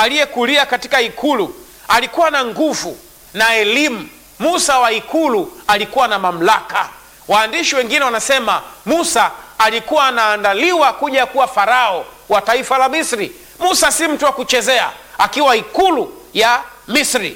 aliyekulia katika ikulu alikuwa na nguvu na elimu. Musa wa ikulu alikuwa na mamlaka. Waandishi wengine wanasema Musa alikuwa anaandaliwa kuja kuwa farao wa taifa la Misri. Musa si mtu wa kuchezea akiwa ikulu ya Misri,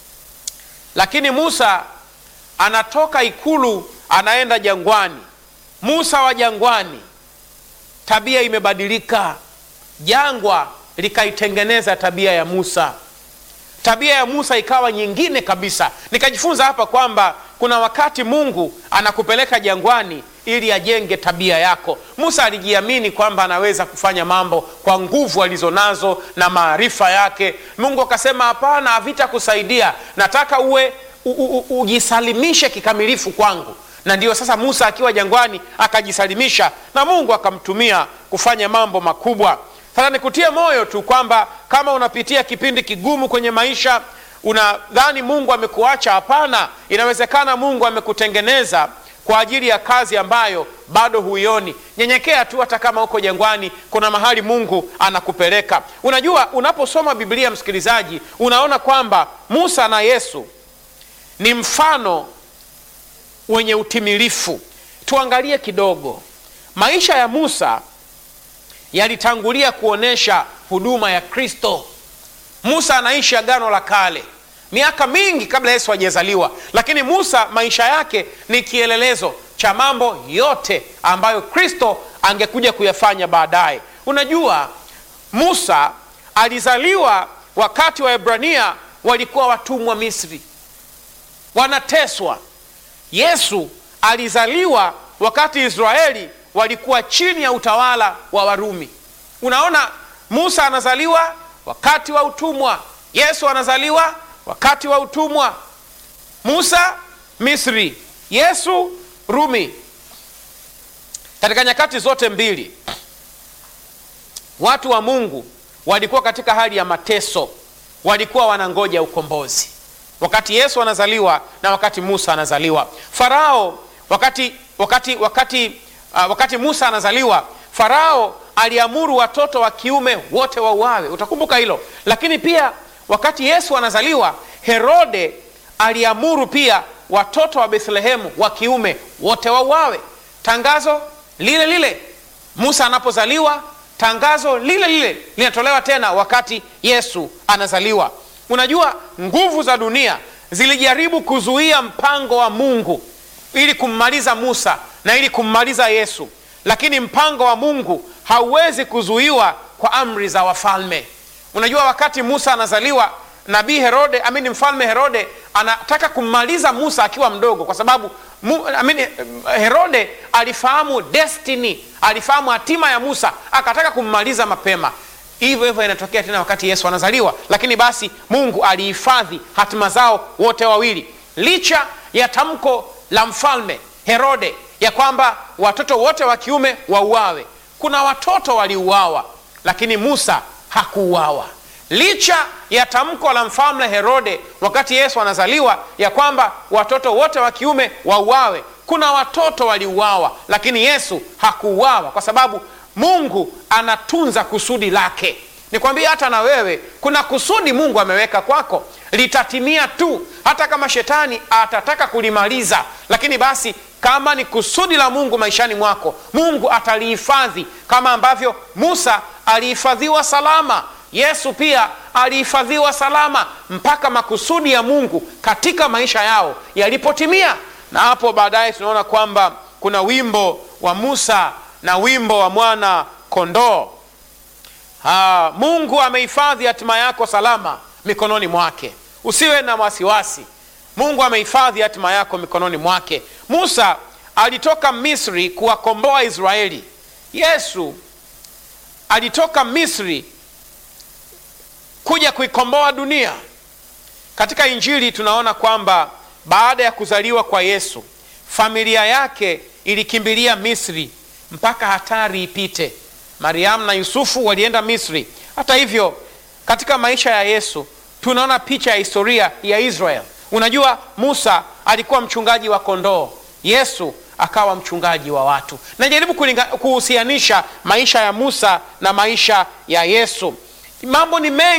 lakini Musa anatoka ikulu anaenda jangwani. Musa wa jangwani, tabia imebadilika. Jangwa likaitengeneza tabia ya Musa, tabia ya Musa ikawa nyingine kabisa. Nikajifunza hapa kwamba kuna wakati Mungu anakupeleka jangwani ili ajenge tabia yako. Musa alijiamini kwamba anaweza kufanya mambo kwa nguvu alizonazo na maarifa yake. Mungu akasema, hapana, havitakusaidia, nataka uwe u, u, ujisalimishe kikamilifu kwangu. Na ndiyo sasa Musa akiwa jangwani akajisalimisha na Mungu akamtumia kufanya mambo makubwa. Sasa nikutie moyo tu kwamba kama unapitia kipindi kigumu kwenye maisha, unadhani Mungu amekuacha. Hapana, inawezekana Mungu amekutengeneza kwa ajili ya kazi ambayo bado huioni. Nyenyekea tu, hata kama uko jangwani, kuna mahali Mungu anakupeleka. Unajua, unaposoma Biblia, msikilizaji, unaona kwamba Musa na Yesu ni mfano wenye utimilifu. Tuangalie kidogo maisha ya Musa yalitangulia kuonyesha huduma ya Kristo. Musa anaishi Agano la Kale miaka mingi kabla Yesu hajazaliwa, lakini Musa maisha yake ni kielelezo cha mambo yote ambayo Kristo angekuja kuyafanya baadaye. Unajua, Musa alizaliwa wakati Waebrania walikuwa watumwa Misri, wanateswa. Yesu alizaliwa wakati Israeli walikuwa chini ya utawala wa Warumi. Unaona, Musa anazaliwa wakati wa utumwa, Yesu anazaliwa wakati wa utumwa. Musa Misri, Yesu Rumi. Katika nyakati zote mbili, watu wa Mungu walikuwa katika hali ya mateso, walikuwa wanangoja ukombozi, wakati Yesu anazaliwa na wakati Musa anazaliwa. Farao wakati, wakati, wakati, uh, wakati Musa anazaliwa, Farao aliamuru watoto wa kiume wote wauawe. Utakumbuka hilo. Lakini pia wakati Yesu anazaliwa, Herode aliamuru pia watoto wa Bethlehemu wa kiume wote wauawe. Tangazo lile lile Musa anapozaliwa, tangazo lile lile linatolewa tena wakati Yesu anazaliwa. Unajua, nguvu za dunia zilijaribu kuzuia mpango wa Mungu ili kummaliza Musa na ili kummaliza Yesu, lakini mpango wa Mungu hauwezi kuzuiwa kwa amri za wafalme. Unajua, wakati Musa anazaliwa, nabii Herode amini, mfalme Herode anataka kummaliza Musa akiwa mdogo, kwa sababu mu, amini, Herode alifahamu destiny, alifahamu hatima ya Musa, akataka kummaliza mapema. Hivyo hivyo inatokea tena wakati Yesu anazaliwa, lakini basi Mungu alihifadhi hatima zao wote wawili, licha ya tamko la mfalme Herode ya kwamba watoto wote wa kiume wauawe. Kuna watoto waliuawa, lakini Musa hakuuawa licha ya tamko la mfalme Herode wakati Yesu anazaliwa ya kwamba watoto wote wa kiume wauawe. Kuna watoto waliuawa, lakini Yesu hakuuawa kwa sababu Mungu anatunza kusudi lake. Nikwambia hata na wewe kuna kusudi Mungu ameweka kwako, litatimia tu, hata kama shetani atataka kulimaliza. Lakini basi kama ni kusudi la Mungu maishani mwako, Mungu atalihifadhi kama ambavyo Musa alihifadhiwa salama. Yesu pia alihifadhiwa salama mpaka makusudi ya Mungu katika maisha yao yalipotimia. Na hapo baadaye tunaona kwamba kuna wimbo wa Musa na wimbo wa mwana kondoo. Ha, Mungu amehifadhi hatima yako salama mikononi mwake, usiwe na wasiwasi. Mungu amehifadhi hatima yako mikononi mwake. Musa alitoka Misri kuwakomboa Israeli. Yesu alitoka Misri kuja kuikomboa dunia. Katika Injili tunaona kwamba baada ya kuzaliwa kwa Yesu, familia yake ilikimbilia Misri mpaka hatari ipite. Mariamu na Yusufu walienda Misri. Hata hivyo, katika maisha ya Yesu tunaona picha ya historia ya Israel. Unajua, Musa alikuwa mchungaji wa kondoo, Yesu akawa mchungaji wa watu. Najaribu kuhusianisha maisha ya Musa na maisha ya Yesu. Mambo ni mengi.